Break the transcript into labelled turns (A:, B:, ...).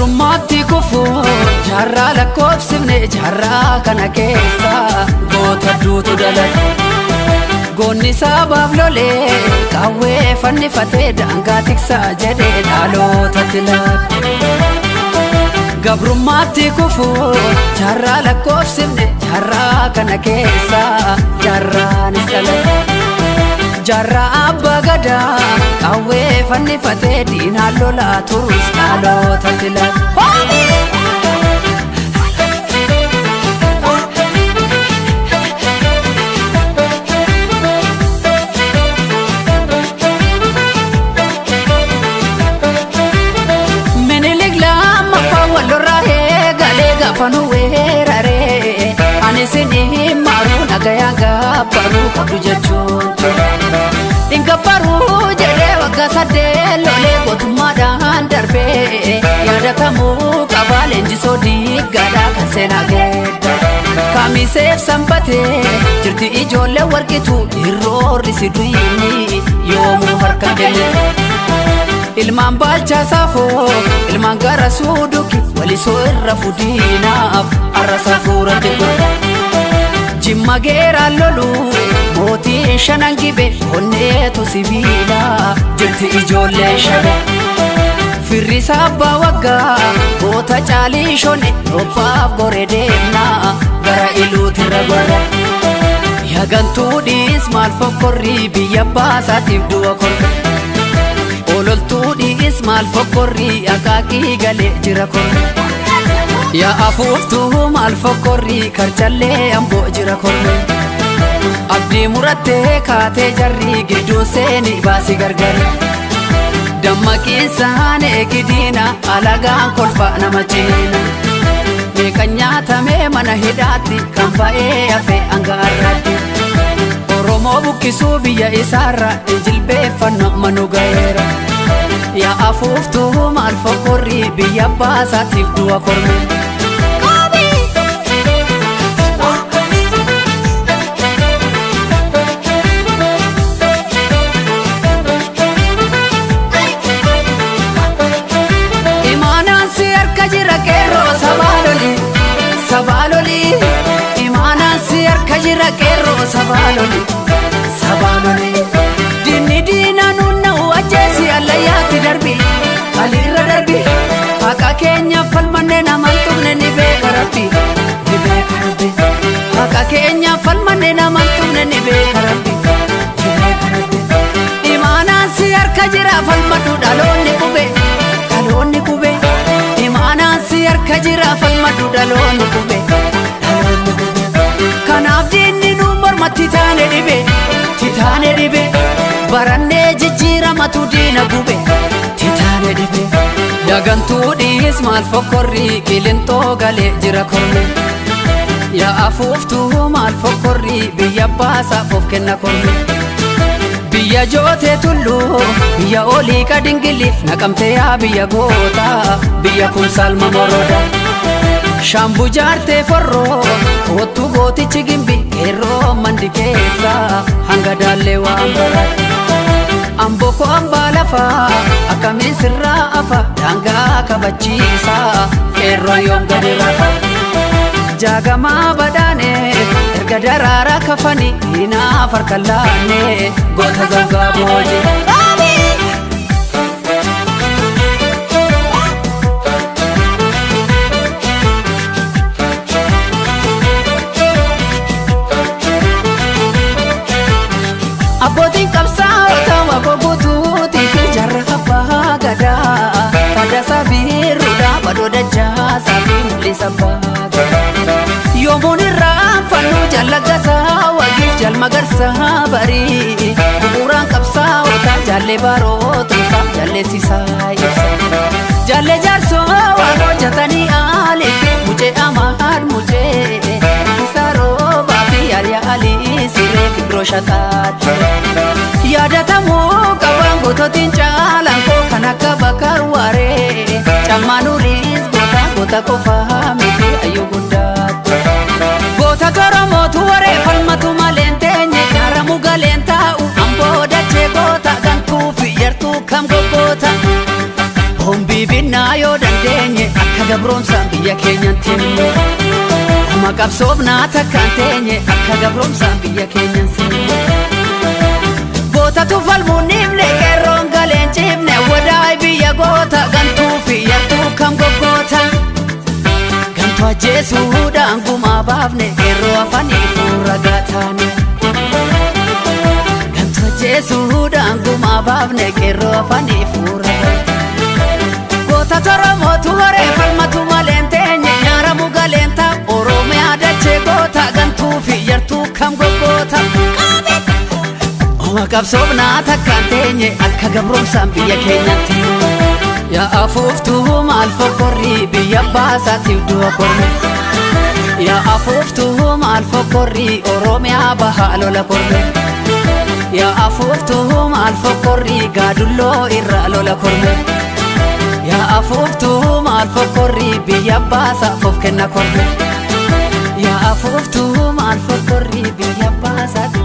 A: gabrummaatti kufu jaarraa lakkoofsifne jaarraa kana keessa goota duutu dalaga goonni sabaaf lolee qawwee fannifatee daangaa tiksaa jedhee dhalootatti laata gabrummaatti kufu jaarraa lakkoofsifne jaarraa kana keessa jaarraanis dalaga jaarraa abbaa gadaa qawwee fannifatee diinaan lolaa turus dhalootatti laata. Minilik lammaffaa wallorraa eegalee gaafa nu weeraree ani sinii maaruu nagayaa gaabbaruu qabdu jechuun Ingabbaruu jedhee waggaa saddeet lolee gootummaadhaan darbee yaadatamuu qabaa leenjisoo diiggaadhaa kan seenaa geedda. Kamiseef sanbatee jirti ijoollee warqitu irroorri si duyini yoomuu harka kenne. Ilmaan baalchaa saafoo ilmaan gara suuduki walisoo irra fudiinaaf arrasaa fuuratti godha. Jimma geeraan lolu mootii shanan gibe onneetu sibiila jirti ijoollee shana. Firriisa abbaa waggaa goota caalii shone robbaaf gore deemnaa gara iluutirra godha. Yagantuu dhiis maal fokkorrii biyya baasaatiif du'a korra. Ololtuu dhiis maal fokkorrii akaakii galee jira korra. Yaa afuuftuu maal fokkorrii karchallee amboo jira korra. Abdii murattee kaatee jarrii gidduu seeni baasii gargari. Dammaqiinsaan eegidiina alagaan kolfa nama ciina. Meeqan nyaatamee mana hidhaatti kan ba'ee hafe hangaarraatti. Oromoo buqqisuu biyya isaarra jilbeeffannoo manu ga'eera. Yaa afuuftuu maal fokkorrii biyya baasaatiif du'a korme. Imaanaan si harka jira qeerroo sabaaloli sabaaloli imaanaan si harka jira qeerroo sabaaloli sabaaloli dinni diina nunna'u ajjeesi allayyaatti darbi aliirra darbi haqa keenya falmanne naman tuqne ni beeka rabbi ni beeka rabbi haqa keenya falmanne naman tuqne ni beeka rabbi ni beeka rabbi imaanaan si harka jira falmadhu dhaloonni qube dhaloonni qube imaanaan si harka jira falmadhu dhaloonni qube dhaloonni qube kanaaf diinni nu mormatti taane dhibe titaane dhibe barannee jijjiiramatu diina gube titaane dhibe dagantuu dhiis maal fokkorrii qilintoo galee jira korme yaa afuuftuu maal fokkorrii biyya baasaaf of kenna korme biyya jootee tulluu biyya olii qadingiliif naqamte yaa biyya goota biyya kun salma moroda shaambuu jaartee forroo kootu gootichi gimbi qeerroo mandi keessa hanga daallee waan barate amboko ambaa lafaa akkamiin sirraa afa daangaa kabachiisa qeerroo yoom gadi rafa jaagamaa badhaane erga daraaraa kafani diinaaf harka laanne goota zangaa booje. Abbootiin qabsaa'ota waboo guutuutii fi jarra abbaa gadaa fadasaa biiruudhaa badoo dachaasaa fi mul'isa baagaa. Yoomuun irraa fannoo jallagasaa wagiif jalma garsaa barii bu'uuraan qabsaa'ota jaallee baarootuusaa jalleessisaa ibsa. Jaallee jaarsoo waan hojjetanii aaliif mucee amaan mucee isaa roobaa fi yaaliyaa alii siree fibroo shataatti. Yaadatamuu qabaan goototiin caalaan koo kan akka bakar waaree cammaan uriis goota goota qofaa miti ayyuu guddaatti. Goota toromootu waree falmatu maleen teenye gaaramu galeen taa'u amboo dachee goota gantuu fi yartuu kam goggoota. Hombii binnaa yoo dandeenye gabroomsaan biyya keenyan teenye Nama qabsoofnaa takkaan teenye akka gabroomsaan biyya keenyan seenye Gootatu falmuun nimne qeerroon galeen cimne wadaay biyya goota gantuu fi yattuu kam goggoota Gantuu ajjeesuudhaan gumaa baafne qeerroo afanii fuura gaataane Gantuu ajjeesuudhaan gumaa baafne qeerroo afanii fuura Goota toromootu horee falmatu maleen teenye nyaaramu galeenta Oromiyaa dachee goota gantuu fi yartuu kam goggoota Oma qabsoofnaa takkaan teenye akka gabroomsaan biyya keenyatti Yaa afuuftuu maal fokkorrii biyya baasaatiif du'a korme Yaa afuuftuu maal fokkorrii Oromiyaa bahaa lola korme Yaa afuuftuu maal fokkorrii gaadulloo irraa lola korme Yaa afuuftuu maal fokkorrii biyya baasaaf of kenna korme Yaa afuuftuu maal fokkorrii biyya baasaatiif